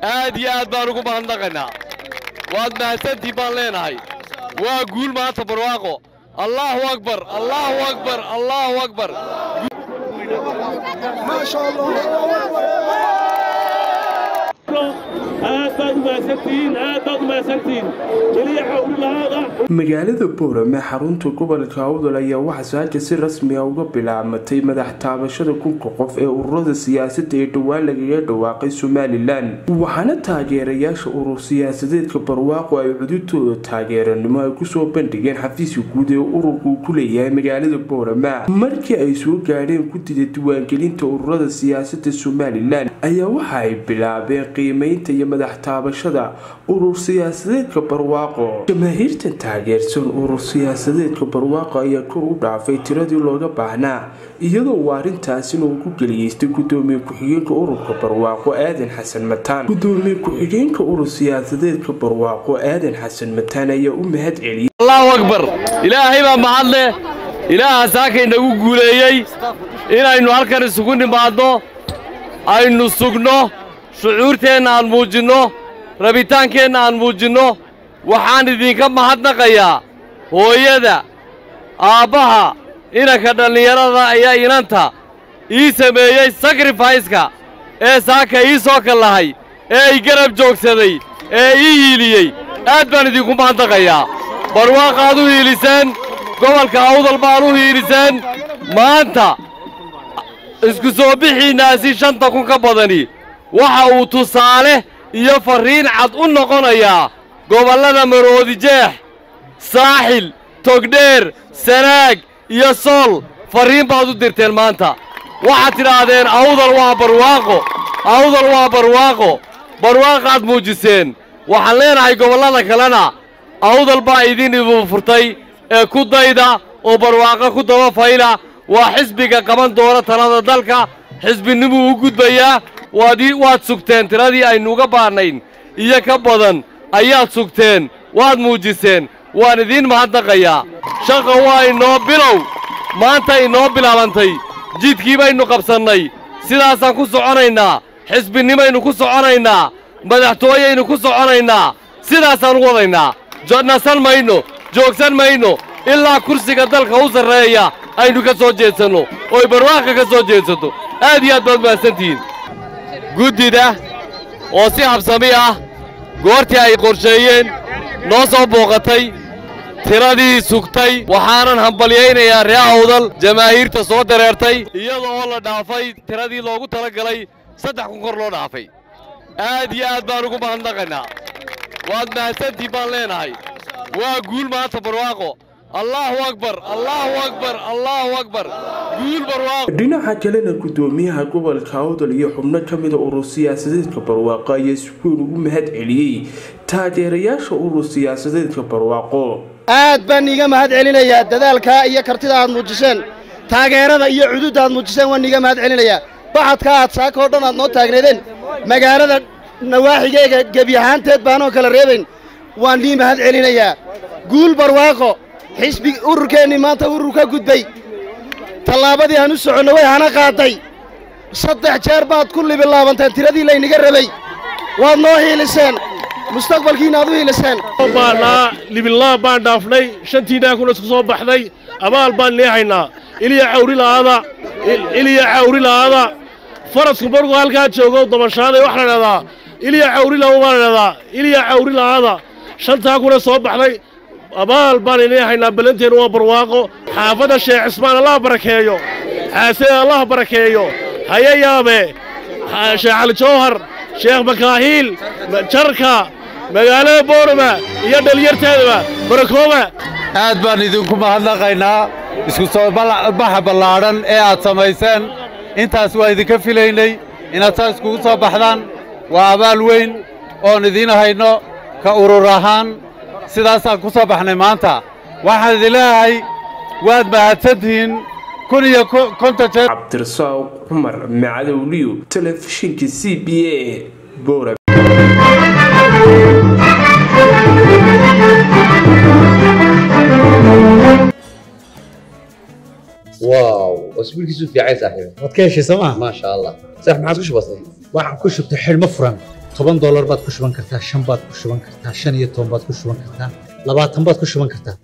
aad iyo aad baan ugu mahadnaqaynaa waad mahadsantii baan leenahay waa guul maanta barwaaqo allaahu akbar allaahu akbar allaahu akbar aad baad umahadsantihiin aad baad umahadsantihiin keliya xawlilahaada magaalada boorame xarunta gobolka awdal ayaa waxaa saaka si rasmi ah uga bilaabmatay madax taabashada kunka qof ee ururada siyaasadda ee dhowaan lagaga dhawaaqay somalilan waxaana taageerayaasha urur siyaasadeedka barwaaqo ay cududooda taageeranimo ay kusoo bandhigeen xafiiska guud ee ururka uu ku leeyahay magaalada boorame markii ay soo gaadheen guddida diiwaangelinta ururada siyaasadda somalilan ayaa waxa ay bilaabeen qiimeynta iyo madax taabashada urur siyaasadeedka barwaaqo jamaahiirtan taageersan urur siyaasadeedka barwaaqo ayaa kor u dhaafay tiradii looga baahnaa iyadoo uu arrintaasina uu ku geliyeystay gudoomiye ku-xigeenka ururka barwaaqo aadan xasan mataan gudoomiye ku-xigeenka urur siyaasadeedka barwaaqo aadan xasan mataan ayaa u mahad celiyay allahu akbar ilaahay baa mahad leh ilaaha saaka inagu guuleeyey inaynu halkan isugu nimaadno aynu sugno shucuurteenna aan muujinno rabitaankeenna aan muujinno waxaan idinka mahadnaqayaa hooyada aabbaha inanka dhallinyarada ayaa inanta ii sameeyey sakrifayska ee saaka ii soo kallahay ee i garab joogsaday ee ii hiiliyey aad baan idinku mahadnaqayaa barwaaqaad u hiiliseen gobolka awdal baan u hiiliseen maanta isku soo bixiinnaasi shanta kun ka badani waxa uu tusaale iyo farriin cad u noqonayaa gobollada maroodijeex saaxil togdheer sanaag iyo sool farriin baad u dirteen maanta waxaad tidhaahdeen awdal waa barwaaqo awdal waa barwaaqo barwaaqaad muujiseen waxaan leenahay gobollada kalena awdal baa idin ibu furtay ee ku dayda oo barwaaqo ku daba fayla waa xisbiga qaban doona talada dalka xisbinimuu u gudbayaa waad waad sugteen tiradii aynuuga baahnayn iyo ka badan ayaad sugteen waad muujiseen waan idiin mahadnaqayaa shaqa waa inoo bilow maanta inoo bilaabantay jidkii baynu qabsannay sidaasaan ku soconaynaa xisbinimaynu ku soconaynaa madaxtooyaynu ku soconaynaa sidaasaan u wadaynaa nasan mayno joogsan mayno ilaa kursiga dalka u sarreeya aynu ka soo jeedsanno ooy barwaaqa ka soo jeedsato aad iyo aad baad mahadsantihiin guddida oo si habsami ah goortii ay qorsheeyeen noo soo booqatay tiradii sugtay waxaanan hambalyaynayaa ree awdal jamaahiirta soo dareertay iyada oo la dhaafay tiradii loogu tala galay saddex kun kor loo dhaafay aad iyo aad baan ugu mahadnaqaynaa waad mahadsantii baan leenahay waa guul maanta barwaaqo allaahu akbar allaahu akbar allaahu akbar guul barwaaqo dhinaca kalena gudoomiyaha gobolka awdal iyo xubno ka mida urur siyaasadeedka barwaaqo ayaa si weyn ugu mahad celiyey taageerayaasha urur siyaasadeedka barwaaqo aad baan iiga mahad celinayaa dadaalkaa iyo kartida aad muujiseen taageerada iyo cududda aad muujiseen waan iiga mahad celinayaa baxadka aad saaka oo dhan aad noo taagneedeen magaalada nawaaxigeega gebi ahaanteed baanoo kala reebayn waan nii mahad celinayaa guul barwaaqo xisbi ururkeennii maanta urur ka gudbay tallaabadii aan u soconno way hana qaaday saddex jeer baad ku libilaabanteen tiradii laynaga rabay waad noo hiiliseen mustaqbalkiina aad u hiiliseen baanaa libilaab baan dhaafnay shantiinaa kuna isku soo baxday abaal baan leehaynaa iliya cawri la'aada iliya cawri la'aada farasku markuu halkaa joogo dabashaaday waxaa la dhahdaa iliya cawri la'aada baa la dhahdaa iliya cawri la'aada shantaa kuna soo baxday abaal baan leehaynaa ballanteenu waa barwaaqo xaafadda sheekh cismaan allah barakeeyo xaasee allah barakeeyo haye yaabe sheekh cali jawhar sheekh makaahiil jarka magaalada boorama iyo dhalinyarteedaba barakooba aad baan idinku mahadnaqaynaa isku soo baxa ballaadhan ee aad samayseen intaas waa idinka filaynay inaad saa iskugu soo baxdaan waa abaal weyn oon idiin hayno ka urur ahaan sidaasaan ku soo baxnay maanta waxaan idin leeyahay waad mahadsantihiin kun iyo konton jeer cabdirasaaq cumar macadowliyo telefishinka c b a boora واو واسبوع كيسو في عيسى صاحبي waad ka heshay sooma ما شاء الله صح ما عاد كش بسيط waxaan ku shubtay xidhmo furan toban doolar baad ku shuban kartaa shan baad ku shuban kartaa shan iyo toban baad ku shuban kartaa labaatan baad ku shuban kartaa